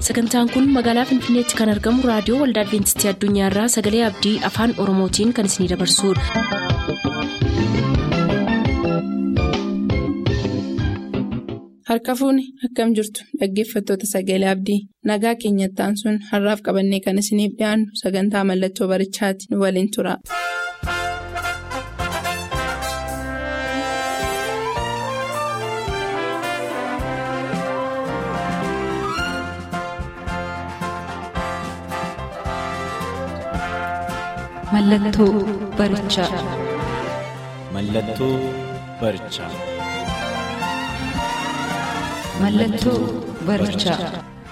sagantaan kun magaalaa finfinneetti kan argamu raadiyoo waldaa adventistii addunyaarraa sagalee abdii afaan oromootiin kan isinidabarsudha. harka fuuni akkam jirtu dhaggeeffattoota sagalee abdii nagaa keenyattaan sun har'aaf qabannee kan isiniif dhiyaannu sagantaa mallattoo barichaati nu waliin tura. Mallattoo barichaa. Mallattoo barichaa. Mallattoo barichaa.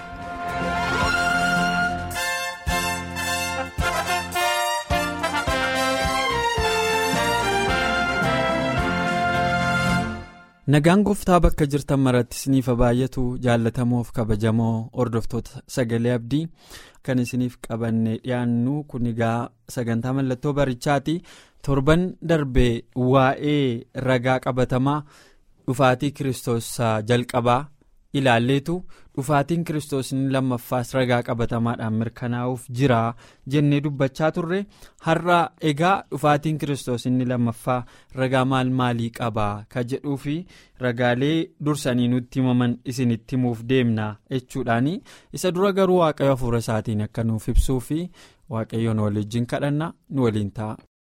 Nagaan gooftaa bakka jirtan maratti isiniif baay'atu jaallatamoof kabajamoo hordoftoota sagalee abdii kan isiniif qabannee dhiyaannu kun egaa sagantaa mallattoo barichaati torban darbee waa'ee ragaa qabatamaa dhufaatii kiristoos jalqabaa ilaalleetu dhufaatiin kiristoos inni lammaffaas ragaa qabatamaadhaan mirkanaa'uuf jira jennee dubbachaa turre har'a egaa dhufaatiin kiristoos inni lammaffaa ragaa maal maalii qabaa ka jedhuu fi ragaalee dursanii nutti himaman isinitti himuuf deemna jechuudhaani isa dura garuu waaqayyo hafuura isaatiin akka nuuf ibsuu fi waaqayyoon waliin kadhanna nu waliin ta'a.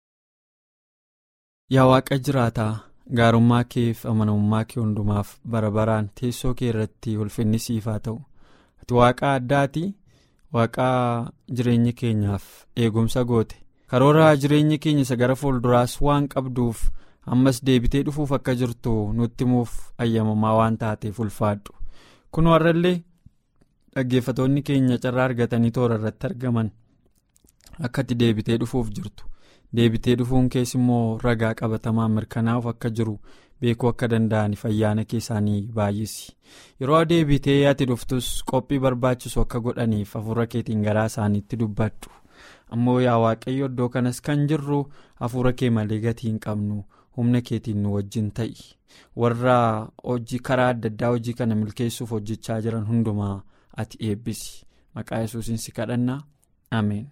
yaa waaqa jiraataa. gaarummaa keef amanamummaa kee hundumaaf bara baraan teessoo kee irratti ulfinni siif haa ta'u ati waaqa addaati waaqa jireenya keenyaaf eegumsa goote karoora jireenya keenya isa gara fuulduraas waan qabduuf ammas deebitee dhufuuf akka jirtu nutti himuuf ayyamamaa waan taateef ulfaadhu kun warrallee dhaggeeffatoonni keenya carraa argatanii toora irratti argaman akka ati deebitee dhufuuf jirtu. deebitee dhufuun keessa immoo ragaa qabatamaa mirkanaa'uuf akka jiru beekuu akka danda'aniif ayyaana keessaanii baay'isi yeroo deebitee ati dhuftus qophii barbaachisu akka godhaniif hafuura keetiin garaa isaaniitti dubbadhu ammoo yaa waaqayyo iddoo kanas kan jirru hafuura kee malee gatii hin qabnu humna keetiin nu wajjin ta'i warra hojii karaa adda addaa hojii kana milkeessuuf hojjechaa jiran hundumaa ati eebbisi maqaa yesuusin si kadhanna ameen.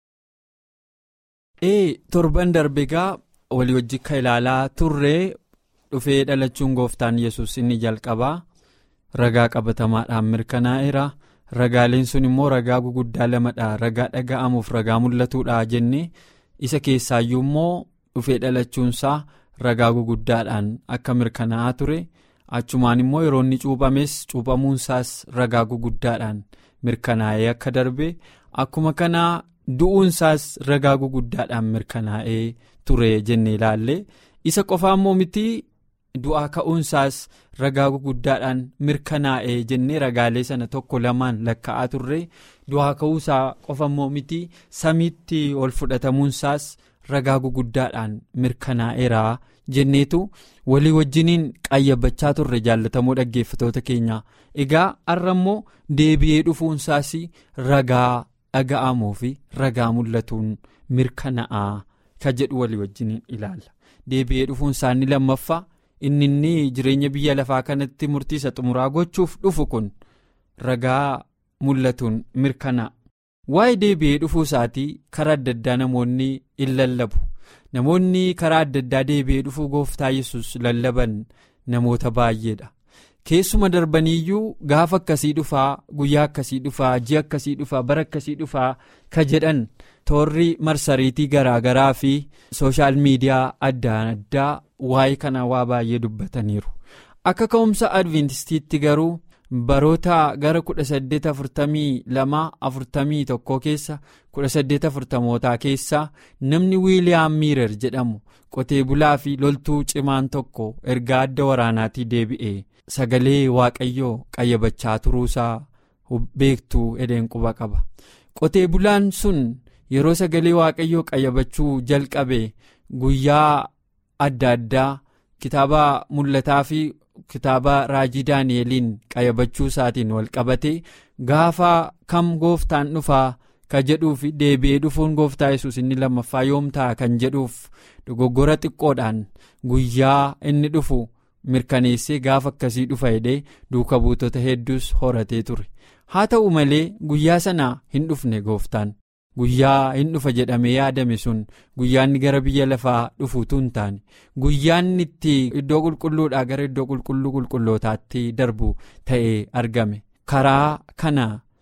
ee torban darbe egaa walii wajji kan ilaalaa turre dhufee dhalachuun gooftaan yesus inni jalqabaa ragaa qabatamaadhaan mirkanaa'eera ragaaleen sun immoo ragaa guguddaa lamadha ragaa dhaga'amuuf ragaa mul'atuudha jenne isa keessaayyuu immoo dhufee dhalachuunsaa ragaa guguddaadhaan akka mirkanaa'aa ture achumaan immoo yeroo inni cuuphames cuuphamuunsaas ragaa guguddaadhaan mirkanaa'ee akka darbe akkuma kanaa. du'uunsaas ragaa guguddaadhaan mirkanaa'ee ture jenne ilaalle isa qofaa immoo miti du'aa ka'uunsaas ragaa guguddaadhaan mirkanaa'ee jennee ragaalee sana tokko lamaan lakka'aa turre du'aa ka'uusaa qofa immoo miti samiitti ol fudhatamuunsaas ragaa guguddaadhaan mirkanaa'eera jenneetu walii wajjiniin qayyabachaa turre jaallatamoo dhaggeeffatoota keenya egaa har'a immoo deebi'ee dhufuunsaas ragaa. dhaga'amuu fi ragaa mul'atuun mirkanaa'aa ka jedhu walii wajjiniin ilaalla deebi'ee dhufuun isaanii lammaffaa inni inni jireenya biyya lafaa kanatti murtiisa xumuraa gochuuf dhufu kun ragaa mul'atuun mirkanaa'a waa'ee deebi'ee dhufuu isaatii karaa adda addaa namoonni in lallabu namoonni karaa adda addaa deebi'ee dhufuu gooftaa yesus lallaban namoota baay'eedha. keessuma darbaniiyyuu gaafa akkasii dhufaa guyyaa akkasii dhufaa ji'a akkasii dhufaa bara akkasii dhufaa ka jedhan toorri marsariitii garaagaraa fi sooshaal miidiyaa adda addaa waa'ee kanaa waa baay'ee dubbataniiru akka ka'umsa adventistiitti garuu baroota gara 1842 keessa 1840mootaa keessa namni wiiliyaam miirer jedhamu qotee bulaa fi loltuu cimaan tokko ergaa adda waraanaatii deebi'e. sagalee waaqayyoo qayyabachaa turuusaa beektuu edeen quba qaba qotee bulaan sun yeroo sagalee waaqayyoo qayyabachuu jalqabe guyyaa adda addaa kitaaba mul'ataa fi kitaaba raajii daani'eliin qayyabachuu isaatiin wal qabate gaafa kam gooftaan dhufaa ka jedhuuf deebi'ee dhufuun gooftaa yesus inni lammaffaa yoom ta'a kan jedhuuf dogoggora xiqqoodhaan guyyaa inni dhufu. mirkaneessee gaafa akkasii dhufa hidhee duuka buutota hedduus horatee ture haa ta'u malee guyyaa sanaa hin dhufne gooftaan guyyaa hin dhufa jedhamee yaadame sun guyyaanni gara biyya lafaa dhufuutu hin taane guyyaanni itti iddoo qulqulluudhaa gara iddoo qulqulluu qulqullootaatti darbu ta'ee argame karaa kana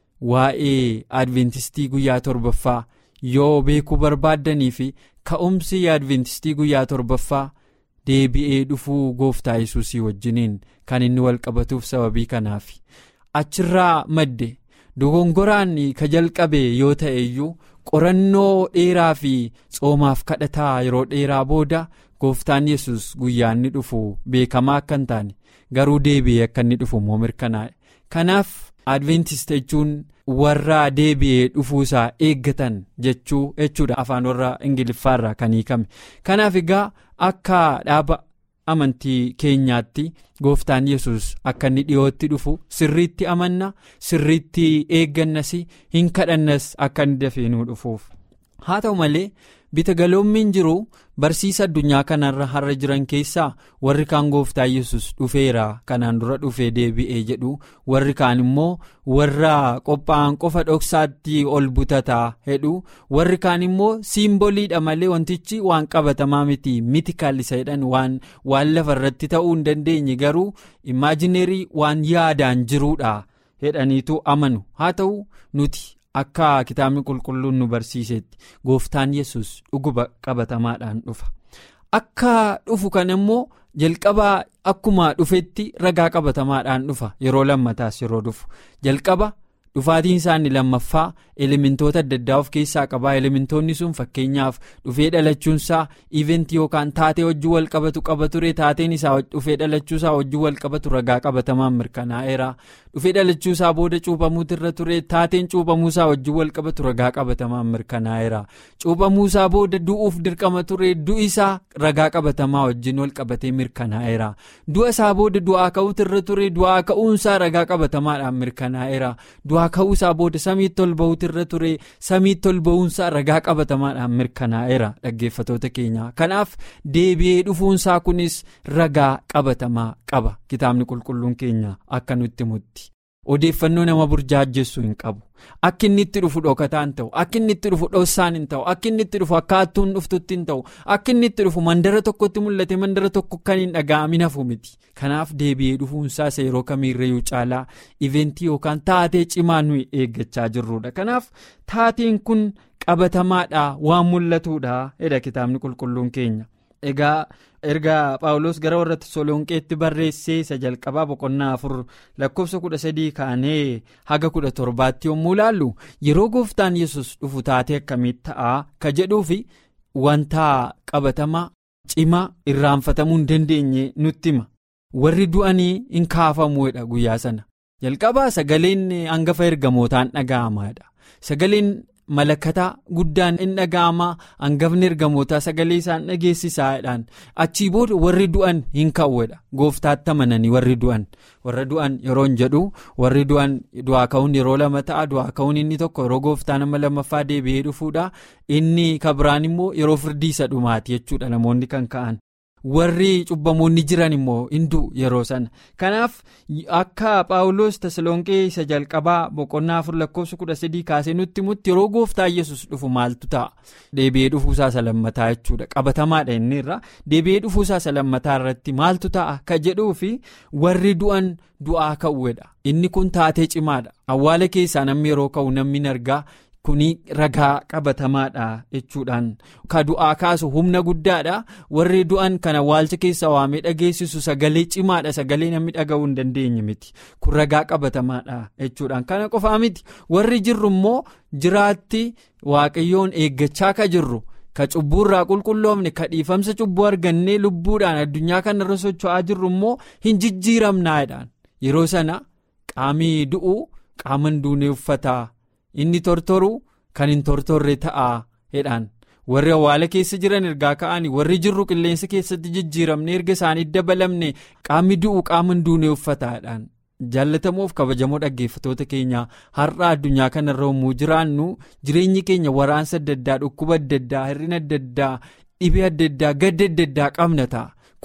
waa'ee adventistii guyyaa torbaffaa yoo beekuu barbaaddanii fi ka'umsi adventistii guyyaa torbaffaa deebi'ee dhufuu gooftaa yesuusii wajjiniin kan inni wal qabatuuf sababii kanaaf achirraa madde dogongoraan ka jalqabe yoo ta'e iyyuu qorannoo dheeraa fi tsoomaaf kadhataa yeroo dheeraa booda gooftaan yesus guyyaa inni dhufu beekamaa akka hin taane garuu deebi'ee akka inni dhufu immoo mirkanaa'e kanaaf adventist jechuun warra deebi'ee dhufuusaa eeggatan jechuu jechuudha afaan warra ingiliffaarraa kan hiikame kanaaf egaa akka dhaaba amantii keenyaatti gooftaan yesus akka inni dhiyootti dhufu sirriitti amanna sirriitti eeggannas hin kadhannas akka inni dafeenuu dhufuuf haa ta'u malee bita galoommiin jiru barsiisa addunyaa kanarra har'a jiran keessaa warri kaan gooftaa yesus dhufeera kanaan dura dhufee deebi'ee jedhu warri kaan immoo warra qophaa'an qofa dhoksaatti ol butataa jedhu warri kaan immoo siimboliidha malee wantichi waan qabatamaa miti mitikal isa jedhan waan waan lafa irratti ta'uu hin dandeenye garuu imaajineerii waan yaadaan jiruudha jedhaniitu amanu haa ta'u nuti. akka kitaabni qulqulluun nu barsiisetti gooftaan yesus dhuguma qabatamaadhaan dhufa akka dhufu kan immoo jalqabaa akkuma dhufetti ragaa qabatamaadhaan dhufa yeroo lammataas yeroo dhufu jalqaba dhufaatiin isaanii lammaffaa elementoota adda addaa of keessaa qabaa elementoonni sun fakkeenyaaf dhufee dhalachuunsaa iventii yookaan taatee wajjin wal qabatu qaba ture taateen isaa dhufee dhalachuusaa wajjin wal qabatu ragaa qabatamaan mirkanaa'eera dhufee dhalachuusaa booda cuuphamuutu irra ture taateen cuuphamuusaa wajjin wal qabatu ragaa qabatamaan mirkanaa'eera cuuphamuusaa booda du'uuf dirqama ture du'isaa ragaa qabatamaa wajjin wal qabatee mirkanaa'eera du'a isaa booda du'aa ka'uutu irra ture du'aa ka'uunsaa ragaa qabatamaadhaan mirkanaa'eera du'aa ka'uusaa booda samiitti ol ba'uutu irra ture samiitti ol ba'uunsaa ragaa qabatamaadhaan mirkanaa'eera dhaggeeffatoota keenya kanaaf deebi'ee dhufuunsaa kunis ragaa qabatamaa qaba kitaabni qulqulluun keenya akka nutti mutti odeeffannoo nama burjaajjessu hin qabu akka inni itti dhufu dhokataa hin ta'u akka inni itti dhufu dhossaan hin ta'u akka inni itti dhufu akka hattuun dhuftutti hin ta'u akka inni itti dhufu mandara tokkotti mul'ate mandara tokko kan hin dhaga'amin hafu miti kanaaf deebi'ee dhufuunsaas yeroo kamiirrayyuu caalaa iventii yookaan taatee cimaa nuyi eeggachaa jirrudha kanaaf taateen kun qabatamaadha waan mul'atuudha jedha kitaabni qulqulluun keenya egaa erga paawulos gara warra Tasalonqeetti barreessee isa jalqabaa boqonnaa afur lakkoofsa kudha sadii kaanee haga kudha torbaatti yommuu ilaallu yeroo gooftaan yesus dhufu taatee akkamitti ta'a ka jedhuufi wanta qabatamaa cimaa irraanfatamuu hin dandeenye nutti hima warri du'anii hin kaafamuudha guyyaa sana jalqabaa sagaleen hangafa ergamootaan dhaga'amaadha sagaleen. malakataa guddaan in dhaga'amaa hangafni ergamootaa sagalee isaan dhageessisaadhaan achii booda warri du'an hin ka'uudha gooftaatti amananii warri du'an warra du'an yeroo hin jedhu warri du'an du'aa ka'uun yeroo lama ta'a du'aa ka'uun inni tokko yeroo gooftaa nama lammaffaa deebi'ee dhufuudha inni kabiraan immoo yeroo firdii isa dhumaati jechuudha namoonni kan ka'an. warri cubbamoonni jiran immoo hindu yeroo sana kanaaf akka paawulos tasalonqee isa jalqabaa boqonnaa afur lakkoofsa kudha sadii kaasee nutti mutti yeroo gooftaa yesus dhufu maaltu ta'a deebi'ee dhufuusaa isa lammataa jechuudha qabatamaadha inni irra deebi'ee dhufuusaa isa lammataa irratti maaltu ta'a ka jedhuu fi warri du'an du'aa ka'uudha inni kun taatee cimaadha awwaala keessaa namni yeroo ka'u namni hin argaa. kuni ragaa qabatamaadha jechuudhaan ka du'aa kaasu humna guddaadha warri du'an kana awwaalcha keessa waamee dhageessisu sagalee cimaadha sagalee namni dhaga'uu hin dandeenye miti kun ragaa qabatamaadha jechuudhaan kana qofaa miti warri jirru immoo jiraatti waaqayyoon eeggachaa ka jirru. ka cubbuurraa qulqulloofne ka dhiifamsa cubbuu argannee lubbuudhaan addunyaa kanarra socho'aa jirru immoo hin jijjiiramnaadhaan yeroo sana qaamii du'u qaama hin duunee uffata. inni tortoru kan hin tortorre ta'a jedhaan warri awwaala keessa jiran ergaa ka'anii warri jirru qilleensa keessatti jijjiiramne erga isaanii dabalamne qaamni du'u qaama hin duunee uffataadhaan jaallatamuuf kabajamoo dhaggeeffatoota keenya har'a addunyaa kanarra yommuu jiraannu jireenyi keenya waraansa adda addaa dhukkuba adda addaa hir'ina adda addaa dhibee adda addaa gadda adda addaa qabna ta'a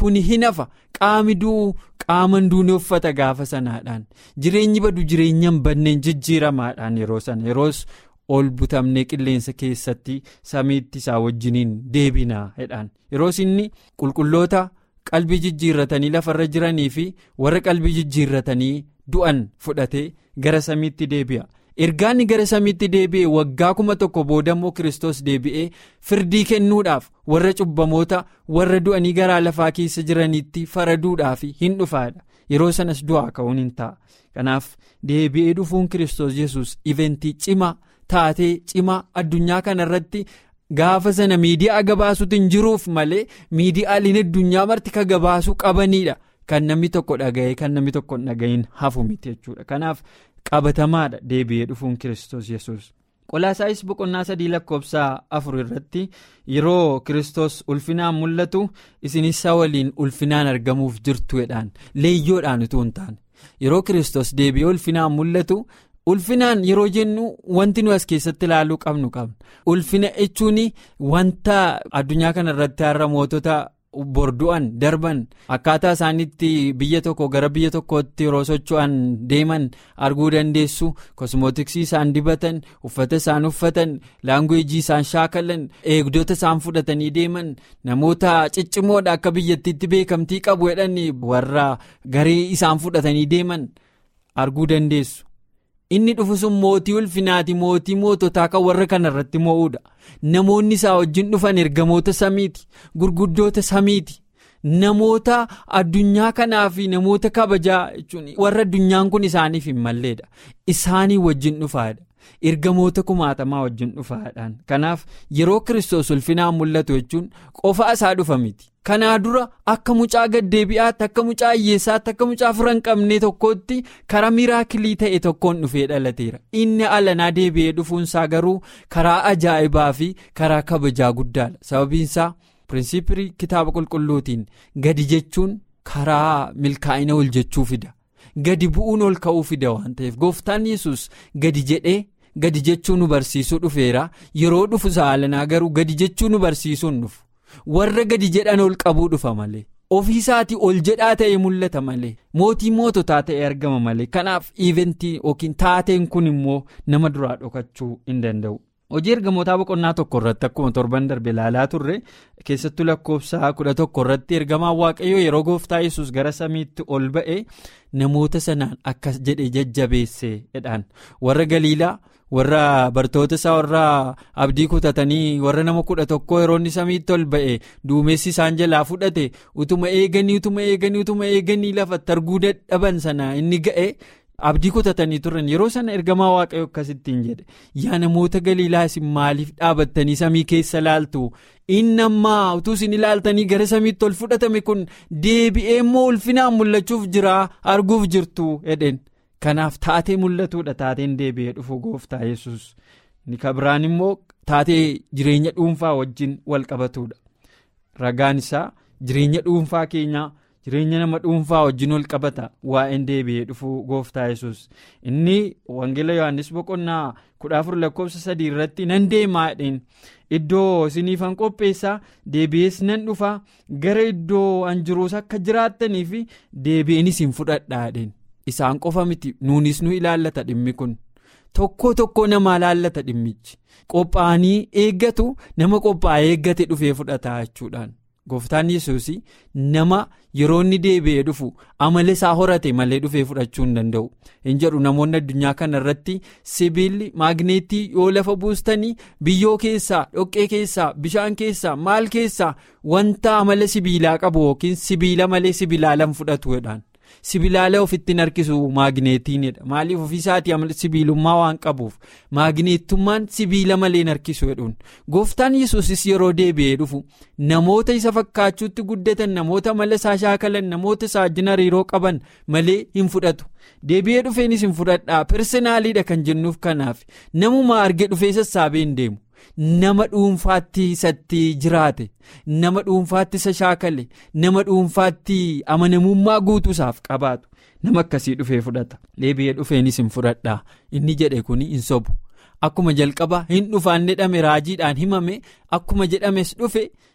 kuni hin hafa qaami du'u qaama duunee uffata gaafa sanaadhaan jireenyi badu jireenya hin banneen jijjiiramaadhaan yeroo sana yeroos ol butamnee qilleensa keessatti samiitti isaa wajjiniin deebinaa jedhaan yeroos inni qulqulloota qalbii jijjiirratanii lafarra jiranii fi warra qalbii jijjiirratanii du'an fudhatee gara samiitti deebi'a. ergaanni gara samiitti deebi'e waggaa kuma tokko boodammoo kiristoos deebi'ee firdii kennuudhaaf warra cubbamoota warra du'anii garaa lafaa keessa jiranitti faraduudhaaf hin dhufaadha yeroo sanas du'aa ka'uun hin ta'a kanaaf deebi'ee dhufuun kiristoos yesus iventii cimaa taatee cimaa addunyaa kanarratti gaafa sana miidiyaa gabaasuutu hin jiruuf malee miidiyaaleen addunyaa marti ka gabaasuu qabanidha kan namni tokko dhaga'ee kan namni tokko hin dhaga'iin hafu miti jechuudha kanaaf. qabatamaadha deebi'ee dhufuun kiristoos yesus qolaasaayis boqonnaa sadii lakkoofsa afur irratti yeroo kiristoos ulfinaan mul'atu isinis waliin ulfinaan argamuuf jirtu jedhaan leeyyoodhaan utuu hin taane yeroo kiristoos deebi'ee ulfinaan mul'atu ulfinaan yeroo jennu wanti nu as keessatti ilaaluu qabnu qabna ulfina jechuun wanta addunyaa kana irratti har'a mootota. bordu'an darban akkaataa isaanitti biyya tokko gara biyya tokkootti yeroo socho'an deeman arguu dandeessu kosmootiksii isaan dibatan uffata isaan uffatan laanguweejii isaan shaakalan eegdota isaan fudhatanii deeman namoota ciccimoodha akka biyyattiitti beekamtii qabu jedhan warra garee isaan fudhatanii deeman arguu dandeessu. inni dhufu sun mootii ulfinaati mootii moototaa kan warra kanarratti moo'uudha namoonni isaa wajjin dhufan ergamoota samiiti gurguddoota samiiti namoota addunyaa kanaa fi namoota kabajaa jechuun warra addunyaan kun isaaniif hin malleedha isaanii wajjin dhufaadha ergamoota kumaatamaa wajjin dhufaadhaan kanaaf yeroo kiristoos ulfinaan mul'atu jechuun qofaa isaa dhufa miti. kanaa dura akka mucaa gaddeebi'aatti akka mucaa hiyyeessaatti akka mucaa fira hin qabne tokkotti karaa miraakilii ta'e tokkoon dhufee dhalateera inni alanaa deebi'ee dhufuunsaa garuu karaa ajaa'ibaa fi karaa kabajaa guddaadha sababiinsaa pirinsipii kitaaba qulqulluutiin gadi jechuun karaa milkaa'ina ol jechuu fida gadi bu'uun ol ka'uu fida waan ta'eef gooftaan yesus gadi jedhee. gadi jechuu nu barsiisuu dhufeera yeroo dhufu saalanaa garuu gadi jechuu nu barsiisuun dhufu. warra gadi jedhan ol qabuu dhufa malee ofiisaatii ol jedhaa ta'e mul'ata malee mootii moototaa ta'e argama malee kanaaf iventii yookiin taateen kun immoo nama duraa dhokachuu hin danda'u. hojii ergamootaa boqonnaa tokko irratti akkuma torban darbe ilaalaa turre keessattuu lakkoofsa kudha tokko irratti ergamaan waaqayyoo yeroo gooftaa yesus gara samiitti ol ba'e namoota sanaan akkas jedhe jajjabeesse jedhaan warra galiilaa. warra bartoota isaa warra abdii kutatanii warra nama kudha tokko yeroo inni samiitti ol ba'e duumessi isaan jalaa fudhate utuma eeganii utuma eeganii utuma eeganii lafatti arguu dadhaban sana inni ga'e abdii kutatanii turan yeroo sana ergamaa waaqayyo akkasittiin jedhe yaa namoota galiilaa isin maaliif dhaabattanii samii keessa laaltu inni ammaa utuu isin ilaaltanii gara samiitti ol fudhatame kun deebi'ee immoo ulfinaan mul'achuuf jira arguuf jirtu jedheen. kanaaf taatee mul'atuudha taateen deebi'ee dhufu gooftaa yesus ni kabiraan immoo taatee jireenya dhuunfaa wajjin wal qabatuudha ragaan isaa jireenya dhuunfaa keenyaa jireenya nama dhuunfaa wajjin wal qabata waa'een deebi'ee dhufu gooftaa yesus inni wangeela yohannis boqonnaa kudha afur lakkoofsa sadii irratti nan deemaa jedheen iddoo isiniifan qopheessaa deebi'ees nan dhufa gara iddoo an jiruus akka jiraattanii fi deebi'eenis hin fudhadhaa jedheen. isaan qofa miti nuunis nu ilaallata dhimmi kun tokko tokko namaa ilaallata dhimmichi qophaa'anii eeggatu nama qophaa'ee eeggate dhufee fudhataa jechuudhaan gooftaan yesuus nama yeroo inni deebi'ee dhufu amala isaa horate malee dhufee fudhachuu hin danda'u hin jedhu namoonni addunyaa kana irratti sibiilli maagneetii yoo lafa buustanii biyyoo keessaa dhoqqee keessaa bishaan keessaa maal keessaa wanta amala sibiilaa qabu yookiin sibiila malee sibiilaalan fudhatu jedhaan. sibiilaala ofitti harkisu maagneetiinidha maaliif ofiisaatii amala sibiilummaa waan qabuuf maagneetummaan sibiila malee harkisu jedhuun gooftaan yesuusis yeroo deebi'ee dhufu namoota isa fakkaachuutti guddatan namoota amala isaa shaakalan namoota isaa wajjin hariiroo qaban malee hin fudhatu deebi'ee dhufeenis hin fudhadhaa personaaliidha kan jennuuf kanaaf namuma arge dhufee sassaabee hin deemu. nama dhuunfaatti isatti jiraate nama dhuunfaatti isa shaakale nama dhuunfaatti amanamummaa guutuusaaf qabaatu nama akkasii dhufee fudhata deebi'ee dhufeenis hin fudhadhaa inni jedhe kun hin sobu akkuma jalqaba hin dhufaan jedhame raajiidhaan himame akkuma jedhames dhufe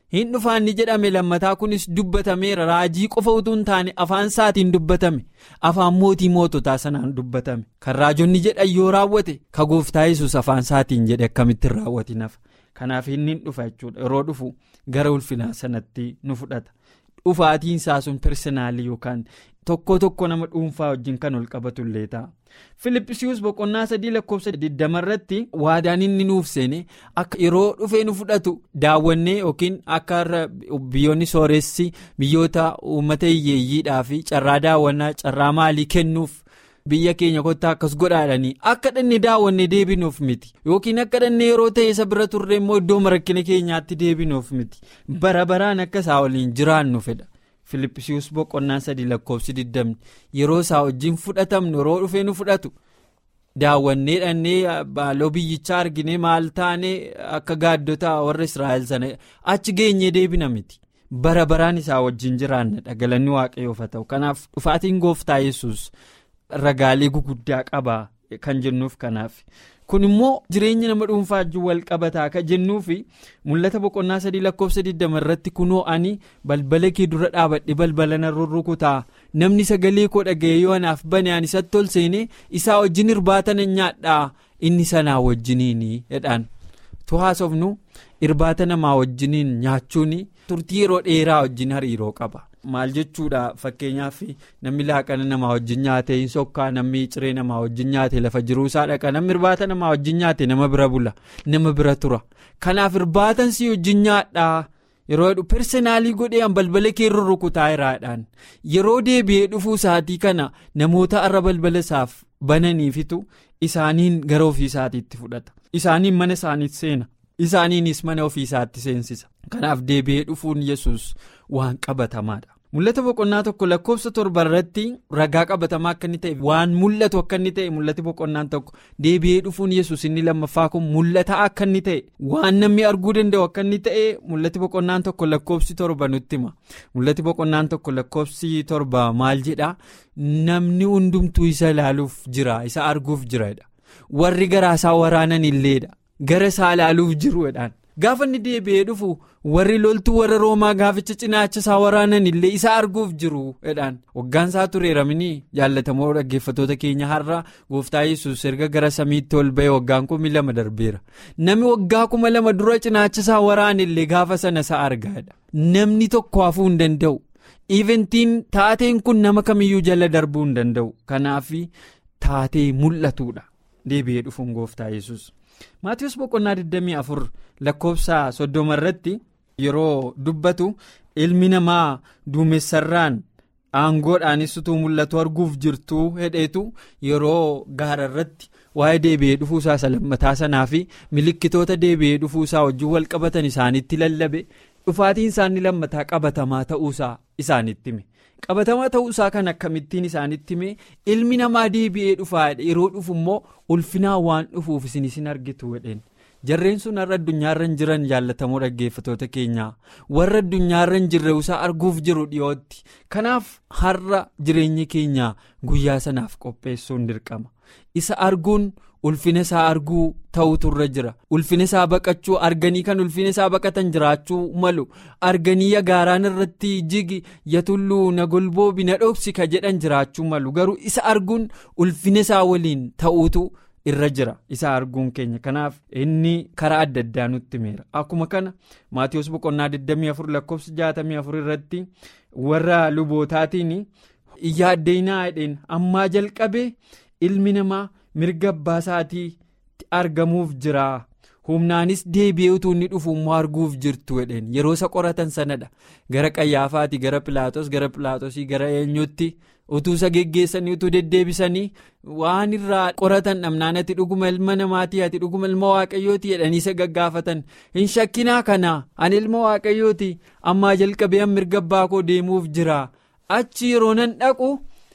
hin dhufaanni jedhame lammataa kunis dubbatameera raajii qofa utuu hin taane afaan isaatiin dubbatame afaan mootii moototaa sanaan dubbatame kan raajonni jedhan yoo raawwate ka gooftaa yesus afaan isaatiin jedhe akkamitti raawwatin hafa kanaaf inni hin dhufa jechuudha yeroo dhufu gara ulfinaa sanatti nu fudhata dhufaatiin isaa sun personaalii yookaan tokko tokko nama dhuunfaa wajjin kan ol qabatu illee ta'a. Filippisius boqonnaa sadii lakkoofsa 20 irratti waadaan inni nuuf seene akka yeroo dhufee nu fudhatu daawwannee yookiin akka biyyoonni sooressi biyyoota uummata hiyyeeyyiidhaa fi carraa daawwannaa carraa maalii kennuuf biyya keenya kottaa akkas godhaadhanii akka dhanne daawwannee deebinuuf miti yookiin akka dhanne yeroo ta'e isa bira turre immoo iddoo marakkina keenyaatti deebinuuf miti bara baraan akka isaa waliin jiraannu fedha. Filippisius boqonnaa sadii lakkoofsi 20 yeroo isaa wajjin fudhatamnu yeroo dhufee nu fudhatu daawwannee dhannee baaloo biyyichaa argine maal taane akka gaaddotaa warra Israa'el sana achi geenyee deebina miti bara baraan isaa wajjin jiraanna dhagalanni waaqayyoof haa ta'u kanaaf dhufaatiin gooftaa yesus ragaalee guguddaa qaba kan jennuuf kanaaf. kun immoo jireenya nama dhuunfaa wajjin wal qabataa kan jennuufi mul'ata boqonnaa sadii lakkoofsa 20 irratti kunoo ani balbala kee dura dhaabadhe balbala nan rurrukutaa namni sagalee koo dhaga'ee yoo anaaf bane ani isatti ol seenee isaa wajjin irbaata nan nyaadhaa inni sanaa wajjiniini jedhaan tuhaasofnu irbaata namaa wajjiniin nyaachuun turtii yeroo dheeraa wajjin hariiroo qaba. maal jechuudha fakkeenyaaf namni laaqana namaa wajjin nyaate hin sokkaa namni ciree namaa wajjin nyaate lafa jiruu isaa dhaqa namni irbaata namaa wajjin nyaate nama bira bula nama bira tura kanaaf irbaatan si wajjin nyaadhaa yeroo jedhu personaalii godhee balbala kee rurrukutaa iraadhaan yeroo deebi'ee dhufuu isaatii kana namoota arra balbala isaaf bananiifitu isaaniin gara ofii isaatiitti fudhata isaaniin mana isaaniitti seena isaaniinis mana ofii isaatti seensisa kanaaf deebi'ee dhufuun yesus waan qabatamaadha. mul'ata boqonnaa tokko lakkoofsa torba irratti ragaa qabatamaa akka inni ta'e waan mul'atu akka inni ta'e mul'ati boqonnaan tokko deebi'ee dhufuun yesus inni lammaffaa kun mul'ataa akka inni ta'e waan namni arguu danda'u akka inni ta'e mul'ati boqonnaan tokko lakkoofsi torba nutti hima mul'ati boqonnaan tokko lakkoofsi torba maal jedhaa namni hundumtuu isa ilaaluuf jira isa arguuf jiradha warri garaasaa waraanan illeedha gara isaa ilaaluuf jiruudhaan. gaafa inni deebi'ee dhufu warri loltuu warra roomaa gaaficha cinaacha isaa waraanan illee isa arguuf jiru jedhaan waggaan isaa tureeraminii jaallatamoo dhaggeeffatoota keenya har'a gooftaa yesus erga gara samiitti ol ba'e waggaan kumi lama darbeera namni waggaa kuma lama dura cinaacha isaa waraan illee gaafa sana isa argaadha namni tokko hafuu hin danda'u iventiin taateen kun nama kamiyyuu jala darbuu hin danda'u kanaaf taatee mul'atuudha deebi'ee dhufuun gooftaa yesus. maatiyoos boqonnaa 24 lakkoofsa soddoma irratti yeroo dubbatu ilmi namaa duumessarraan aangoodhaanis utuu mul'atu arguuf jirtu hedheetu yeroo gaara irratti waa'ee deebi'ee dhufuusaa isa lammataa sanaa fi milikkitoota deebi'ee dhufuusaa wajjin wal qabatan isaanitti lallabe dhufaatiin isaanii lammataa qabatamaa ta'uusaa isaanitti hime. qabatamaa ta'uusaa kan akkamittiin isaanitti hime ilmi namaa deebi'ee dhufaadha yeroo dhufu immoo ulfinaa waan dhufuuf isin isin argitu jedheen jarreen sun har'a addunyaarra hin jiran jaallatamoo dhaggeeffatoota keenyaa warra addunyaarra hin jirre isaa arguuf jiru dhiyootti kanaaf har'a jireenyi keenya guyyaa sanaaf qopheessuun dirqama isa arguun. ulfina isaa arguu ta'utu irra jira ulfina isaa baqachuu arganii kan ulfina isaa baqatan jiraachuu malu arganii yagaaraan irratti jigi yatulluu na golboobi na dhoksi ka jedhan jiraachuu malu garuu isa arguun ulfina isaa waliin ta'uutu irra jira isa arguun keenya kanaaf inni karaa adda addaa nutti meera akkuma kana maatiyoos boqonnaa 24 lakkoofsa 64 irratti warra lubootaatiin yaaddeenaa jedheen ammaa jalqabee ilmi namaa. mirga abbaa isaatii argamuuf jira humnaanis deebi'ee utuu inni dhufu immoo arguuf jirtu jedheen yeroo isa qoratan sanadha gara qayyaafaati gara pilaatos gara pilaatosii gara eenyutti utuu isa geggeessanii utuu deddeebisanii waan irraa qoratan dhabnaan ati dhuguma ilma namaatii ati dhuguma ilma waaqayyooti jedhanii isa gaggaafatan hin shakkinaa kana ani ilma waaqayyooti ammaa jalqabee mirga abbaa koo deemuuf jira achi yeroo nan dhaqu.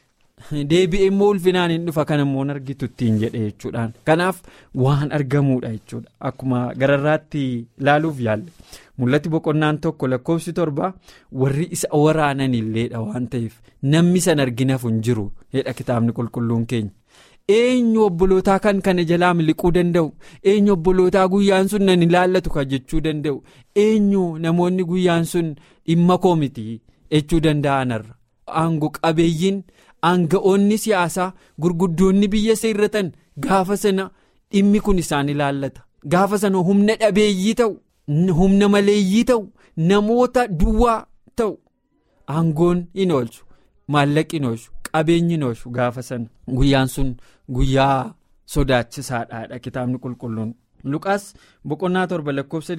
deebi'ee immoo ulfinaan hin dhufa kan immoo argitu ittiin jedhe jechuudhaan kanaaf waan argamuudha jechuudha akkuma gararraatti ilaaluuf yaalle mul'atti boqonnaan tokko lakkoofsi torba warri isa waraanan illeedha waan ta'eef namni san arginaaf hin jiru jedha kitaabni qulqulluun keenya eenyu obbolootaa kan kana jalaa miliquu danda'u eenyu obbolootaa guyyaan sun nan ilaallatu kan jechuu danda'u eenyu namoonni guyyaan sun dhimma koo miti jechuu danda'anarra aangoo qabeeyyiin aanga'oonni siyaasaa gurguddoonni biyya seerratan gaafa sana dhimmi kun isaan ilaallata gaafa sana humna dhabeeyyii ta'u humna maleeyyii ta'u namoota duwwaa ta'u aangoon hin oolchu maallaqi hin oolchu qabeenyi hin oolchu gaafa sana guyyaan sun guyyaa sodaachisaadhaadha kitaabni qulqulluun. Luqaas boqonnaa torba lakkoofsa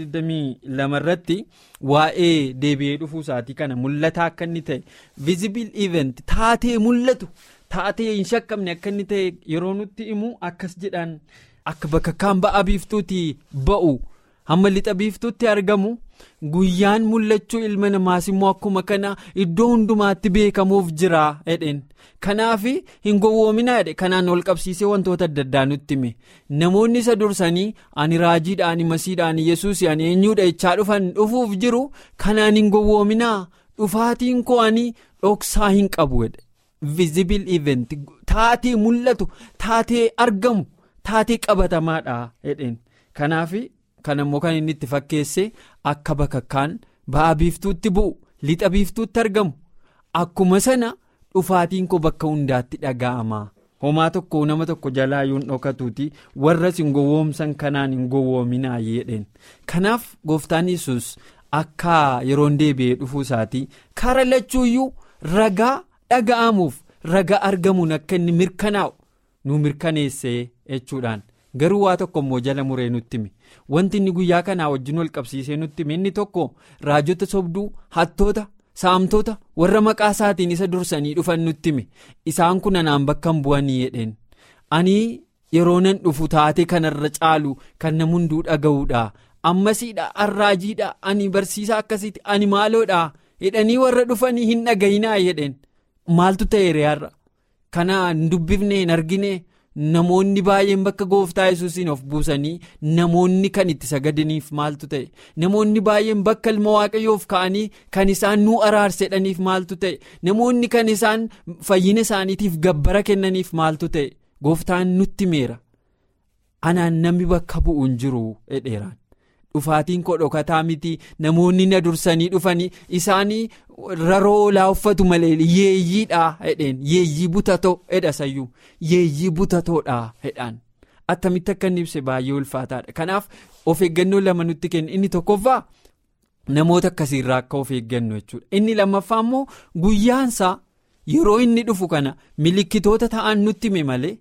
22 irratti waa'ee deebi'ee dhufuu isaatii kana mul'ataa akka inni ta'e visible event taatee mul'atu taatee hin shakkamne akka inni ta'e yeroo nutti himu akkas jedhaan akka bakka kaan ba'a biiftuutii ba'u hamma lixa biiftuutti argamu guyyaan mul'achuu ilma namaas immoo akkuma kana iddoo hundumaatti beekamuuf jira jedheen. kanaaf hin gowwoominaa jedhe kanaan ol qabsiisee wantoota adda addaa nutti hime namoonni isa dursanii ani raajiidha ani masiidha ani yesuus ani eenyuudha jechaa dhufan dhufuuf jiru kanaan hin gowwoominaa dhufaatiin koo ani dhoksaa hin qabu jedhe visible event taatee mul'atu taatee argamu taatee qabatamaadha jedheen kanaaf kan immoo kan inni itti fakkeesse akka bakakkaan ba'a biiftuutti bu'u lixa biiftuutti argamu akkuma sana. dhufaatiin koo bakka hundaatti dhaga'ama homaa tokko nama tokko jalaa yoon dhokatuuti warras hin gowwoomsan kanaan hin gowwoominaa jedheen kanaaf gooftaan yesus akka yeroon deebi'ee dhufuu isaatii kara lachuuyyuu ragaa dhaga'amuuf ragaa argamuun akka inni mirkanaa'u nu mirkaneessee jechuudhaan garuu waa tokko immoo jala muree nutti hime wanti inni guyyaa kanaa wajjin wal qabsiisee nutti hime inni tokko raajota sobduu hattoota. saamtota warra maqaa isaatiin isa dursanii dhufan nutti hime isaan kun anaan bakka hin bu'anii jedheen ani yeroo nan dhufu taatee kanarra caalu kan nama hunduu dhaga'uudha ammasiidha arraajiidha ani barsiisaa akkasiiti ani maaloodha jedhanii warra dhufanii hin dhagayinaa jedheen maaltu ta'e re'aarra kana hin dubbifne hin argine namoonni baay'een bakka gooftaa yesuusiin of buusanii namoonni kan itti sagadaniif maaltu ta'e namoonni baay'een bakka ilma waaqayyoof ka'anii kan isaan nuu araarsedhaniif maaltu ta'e namoonni kan isaan fayyina isaaniitiif gabbara kennaniif maaltu ta'e gooftaan nutti meera anaan namni bakka bu'u hin jiru jedheeraan dhufaatiin koo dhokataa miti namoonni na dursanii dhufanii isaanii raroo olaa uffatu malee yeeyyiidha jedheen yeeyyii butatoo jedha sayyuu yeeyyii butatoodha jedhaan attamitti akka inni ibse baay'ee ulfaataadha kanaaf of eeggannoo lama nutti kenna inni tokkoffaa namoota akkasiirraa akka of eeggannu jechuudha inni lammaffaa immoo guyyaansaa yeroo inni dhufu kana milikkitoota ta'an nutti hime malee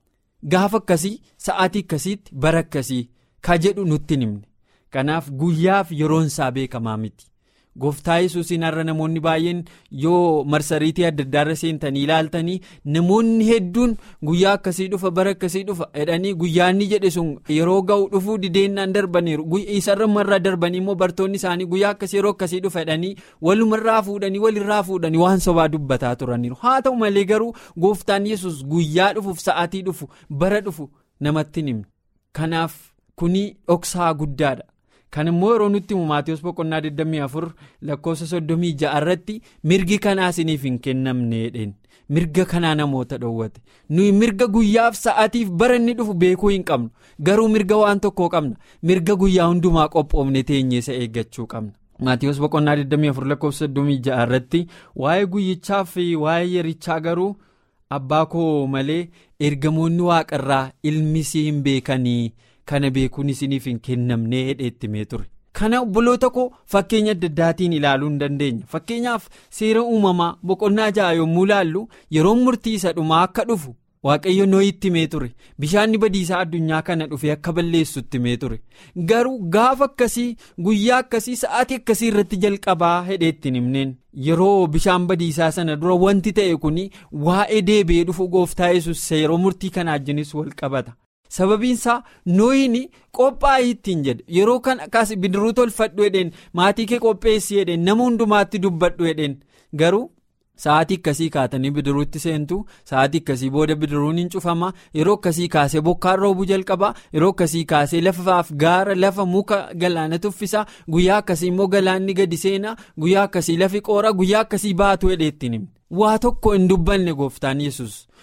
gaafa akkasii sa'aatii akkasiitti bara akkasii ka jedhu nutti himne. kanaaf guyyaaf yeroon isaa beekamaa miti gooftaa yesuusiin har'a namoonni baay'een yoo marsariitii adda addaarra seentanii ilaaltanii namoonni hedduun guyyaa akkasii dhufa bara akkasii dhufa jedhanii guyyaanni jedhe sun yeroo ga'u dhufuu dideennaan darbaniiru isarra marraa darbanii immoo bartoonni isaanii guyyaa akkasii yeroo akkasii dhufa jedhanii walumarraa fuudhanii walirraa fuudhanii waan sobaa dubbataa turaniiru haa ta'u malee garuu gooftaan yesus guyyaa dhufuuf sa'aatii dhufu bara dhufu namatti himne kanaaf kuni dhoksaa guddaadha. kan immoo yeroo nutti himu maatiyoos boqonnaa 24 lakkoofsa 36 irratti mirgi kanaa isiniif hin kennamne jedheen mirga kanaa namoota dhoowwate nuyi mirga guyyaaf sa'aatiif bara inni dhufu beekuu hin qabnu garuu mirga waan tokkoo qabna mirga guyyaa hundumaa qophoofne teenyeessa eeggachuu qabna. maatiyoos boqonnaa 24 lakkoofsa 36 irratti waa'ee guyyichaa fi waa'ee yerichaa garuu abbaa koo malee ergamoonni waaqarraa ilmisii hin beekanii. kana beekuun isiniif hin kennamne hedheetti mee ture kana obboloota koo fakkeenya adda addaatiin ilaaluu hin dandeenya fakkeenyaaf seera uumamaa boqonnaa ja'a yommuu ilaallu yeroo murtii isa dhumaa akka dhufu waaqayyo nooyitti mee ture bishaanni badiisaa addunyaa kana dhufee akka balleessutti mee ture garuu gaafa akkasii guyyaa akkasii sa'aatii akkasii irratti jalqabaa hedheetti hin himneen yeroo bishaan badiisaa sana dura wanti ta'e kun waa'ee deebi'ee dhufu gooftaa yesus yeroo murtii kanaa wajjinis wal qabata. sababiin isaa nooyin qophaa'ii ittiin jedhe yeroo kan akkas bidiruu tolfadhu jedheen maatii kee qopheessi jedheen nama hundumaatti dubbadhu jedheen garuu sa'aatii akkasii kaatanii bidiruutti seentu sa'aatii akkasii booda bidiruun hin cufama yeroo akkasii kaasee bokkaan roobuu jalqaba yeroo akkasii kaasee lafaaf gaara lafa muka galaana tuffisaa guyyaa akkasii immoo galaanni gadi seenaa guyyaa akkasii lafi qoora guyyaa akkasii baatu hedheettiin himne waa tokko hin dubbanne gooftaan yesus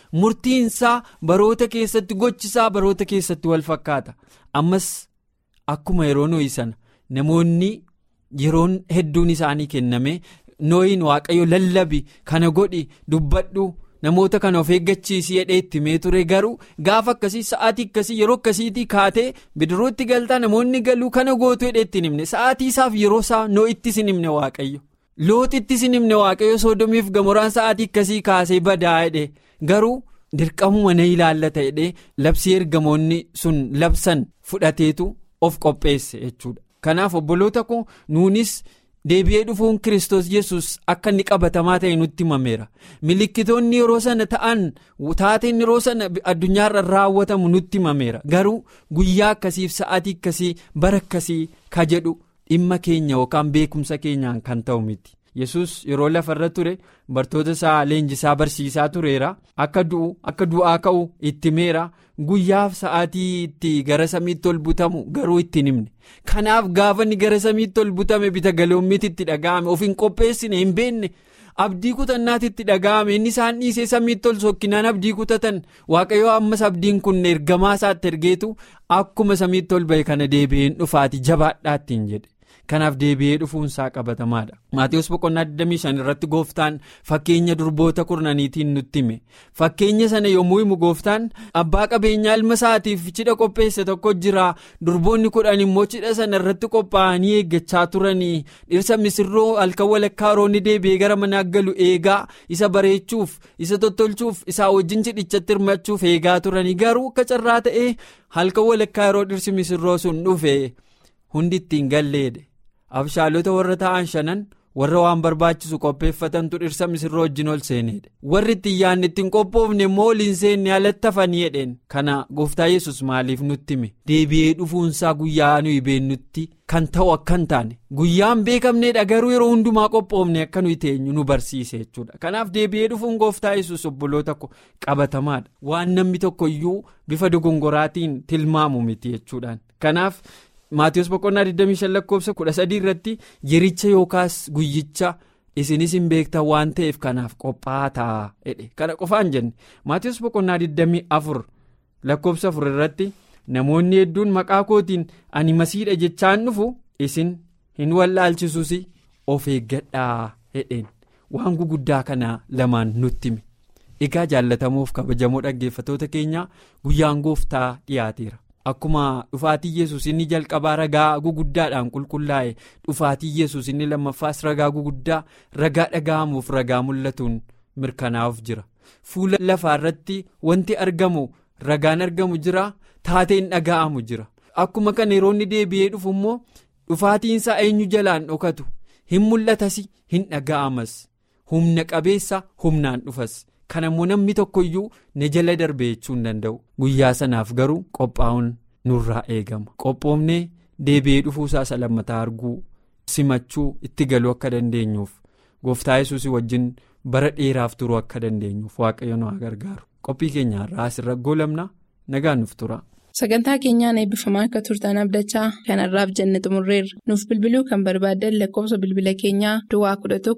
murtiinsaa baroota keessatti gochisaa baroota keessatti wal fakkaata ammas akkuma yeroo nooyi sana namoonni yeroon hedduun isaanii kenname nooyin waaqayyo lallabi kana godhi dubbadhu. namoota kana of eeggachiisii jedhee itti mee ture garuu gaafa akkasii sa'aatii akkasii yeroo akkasiitii kaatee bidirootti galtaa namoonni galuu kana gootu jedhee itti himne sa'aatii isaaf yeroo isaa noo'itti sin himne waaqayyo looxitti sin himne waaqayyo soodomiif gamoraan sa'aatii akkasii kaasee badaa jedhe garuu dirqamuma na ilaallata jedhee labsii ergamoonni sun labsan fudhateetu of qopheesse jechuudha kanaaf obboloota koo nuunis. deebi'ee dhufuun kiristoos yesus akka inni qabatamaa ta'e nutti himameera milikkitoonni yeroo sana ta'an taateen yeroo sana addunyaarra raawwatamu nutti himameera garuu guyyaa akkasiif sa'aatii akkasii bara akkasii ka jedhu dhimma keenya yookaan beekumsa keenyaan kan ta'u miti yesus yeroo lafarra ture bartoota isaa leenjisaa barsiisaa tureera akka du'u akka du'aa ka'u itti himeera guyyaaf sa'aatii itti gara samiitti ol butamu garuu itti himne kanaaf gaafa inni gara samiitti ol butame bita galoommiitti itti dhaga'ame of hin qopheessine hin beekne abdii kutannaatti itti dhaga'ame inni isaan dhiisee samiitti ol sokkinaan abdii kutatan waaqayyoo ammas abdiin kun ergamaa isaatti ergeetu akkuma samiitti ol ba'e kana deebi'een dhufaati jabaadhaattiin jedhe. kanaaf deebi'ee dhufuunsaa qabatamaadha maatiiwwan boqonnaa 25 irratti gooftaan fakkeenya durboota kurnaniitiin nutti hime fakkeenya sana yommuu himu gooftaan abbaa qabeenyaa ilma isaatiif cidha qopheesse tokko jira durboonni kudhan immoo cidha sana irratti qophaa'anii eeggachaa turanii dhirsa misirroo halkan walakkaa roonni deebi'ee gara manaa galu eegaa isa bareechuuf isa tottolchuuf isaa wajjin cidhichatti hirmachuuf eegaa turanii garuu akka carraa ta'ee halkan walakkaa yeroo dhirsi misirroo sun dhufe hundi ittiin galleedhe. abshaalota warra ta'an shanan warra waan barbaachisu qopheeffatantu dhirsa misirroo wajjin ol seenedha warri ittiin yaadne ittiin qophoofne immoo ol hin seenne alatti hafanii jedheen kana gooftaa yesus maaliif nutti hime deebi'ee dhufuunsaa guyyaa nuyi beennutti kan ta'u akka hin taane guyyaan beekamneedha garuu yeroo hundumaa qophoofne akka nuyi teenyu nu barsiise jechuudha kanaaf deebi'ee dhufuun gooftaa yesus obboloota ko qabatamaadha waan namni tokko iyyuu bifa dogongoraatiin tilmaamu miti jechuudhaan kanaaf. maatiiwwan boqonnaa 25 lakkoofsa 13 irratti yericha yookaas guyyicha isinis hin beektan waan ta'eef kanaaf qophaa'aa ta'a jedhe kana qofaan jenne maatiiwwan boqonnaa 24 lakkoofsa 4 irratti namoonni hedduun maqaa kootiin ani masiidha jechaan dhufu isin hin wallaalchisuus of eeggadhaa jedheen waan guguddaa kana lamaan nutti hime egaa jaallatamuuf kabajamoo dhaggeeffatoota keenyaa guyyaan gooftaa dhiyaateera. akkuma dhufaatii yesus inni jalqabaa ragaa guguddaadhaan qulqullaa'e dhufaatii yesus inni lammaffaas ragaa guguddaa ragaa dhaga'amuuf ragaa mul'atuun mirkanaa'uuf jira fuula lafaa irratti wanti argamu ragaan argamu jira taateen dhaga'amu jira akkuma kana yeroo inni deebi'ee dhufu immoo dhufaatiinsaa eenyu jalaan dhokatu hin mul'atas hin dhaga'amas humna qabeessa humnaan dhufas. kana immoo namni tokkoyyuu na jala darbee jechuu hin danda'u guyyaa sanaaf garuu qophaa'uun nurraa eegama qophoofnee deebi'ee dhufuusaa isa lammataa arguu simachuu itti galuu akka dandeenyuuf gooftaa yesuus wajjin bara dheeraaf turuu akka dandeenyuuf waaqayyo nu haa gargaaru qophii keenya irraa asirra goolabna nagaan nuuf tura. sagantaa keenyaan eebbifamaa akka turtan abdachaa kanarraaf jenne xumurreerra nuuf bilbiluu kan barbaaddan lakkoofsa bilbila keenyaa duwwaa 11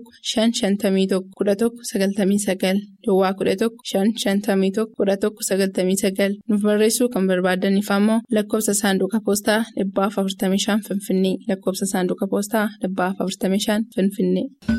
551 11 99 duwwaa 11 551 11 99 nuuf barreessuu kan barbaadaniif ammoo lakkoofsa saanduqa poostaa 45 finfinnee lakkoofsa saanduqa poostaa 45 finfinnee.